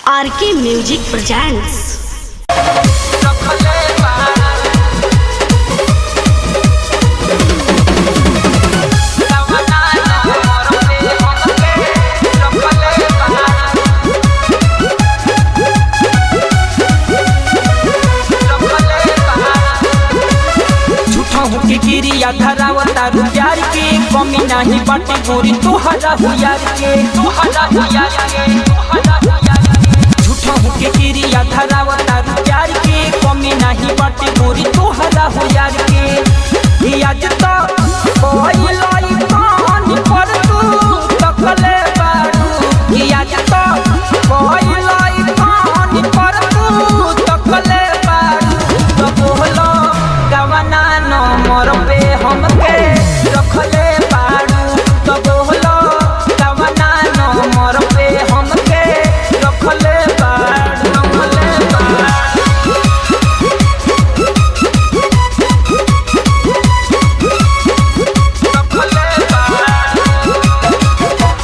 आर के music presents झूठा होके गिरिया धरावता रू प्यार के कमी नहीं बाटे गोरी तोहरा हो यार के तोहरा हो यार के तोहरा हो यार के झूठा होके गिरिया धरावता रू प्यार के कमी नहीं बाटे गोरी तोहरा हो यार के ई आज तो कोई लाई कान पर तू तकले बारू ई आज तो कोई लाई कान पर तू तकले बारू तो बोलो गवना नंबर पे हमके रखले बारू तो बोलो गवना नंबर पे हमके रखले बारू रखले बारू रखले बारू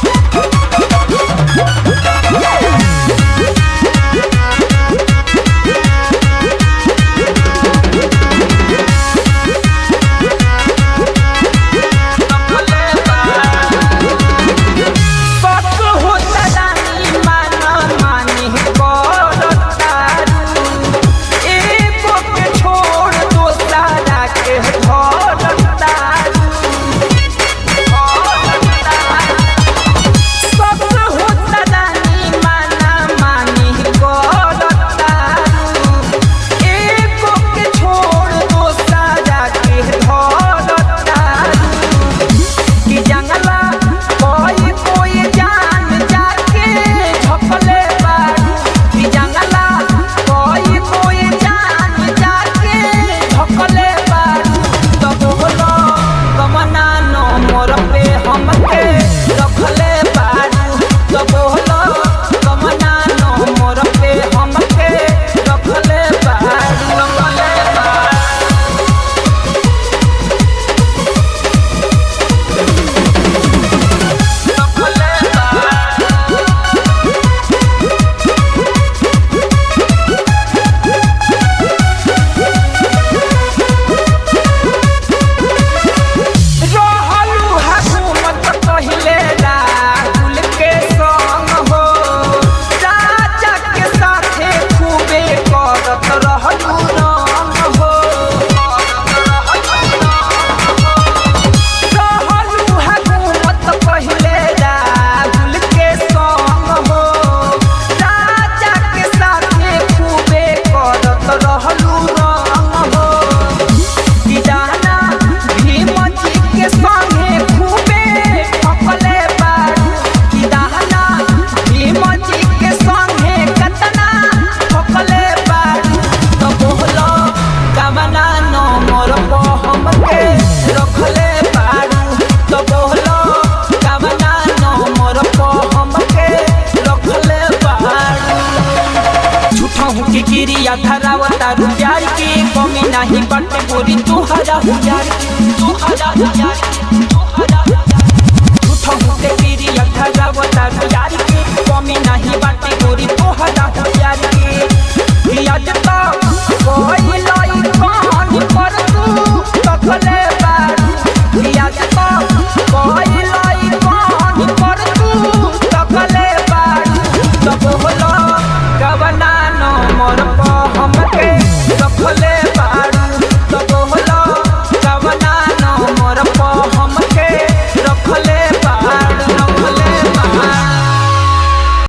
सच होता रानी माना मानी करतारू एको के छोड़ दोसरा के धरतारू सच होता रानी माना मानी करतारू एको के छोड़ दोसरा के धरतारू कि जंगला कोई कोई जान जाके झपले बारू कि जंगला कोई कोई जान जाके झपले बारू तो बोलो कमना नो मोर पे हमके रखले बारू तो बोलो कमना नो मोर पे हमके रखले बारू रखले बारू रखले बारू रहलू हुकूमत पहिले राहुल के संग हो राजा के साथे खूबे करत रहलू रंग हो रहलू हुकूमत पहिले राहुल के संग हो राजा के साथे खूबे करत रहलू रंग हो दीदाना भीम जी के संगे खूबे ठकले बारू दीदाना भीम जी के संगे कतना ठकले बारू तो बोलो कवना नो मोर को हमके रखले बारू तो बोलो कवना नो मोर को हमके रखले बारू झूठा हूँ के गिरिया धरावता रू प्यार के कमी नहीं बटे गोरी तोहरा हो यार के तोहरा हो यार के तोहरा हो यार के। झूठा हूँ के गिरिया धरावता रू प्यार के कमी नहीं बटे गोरी तो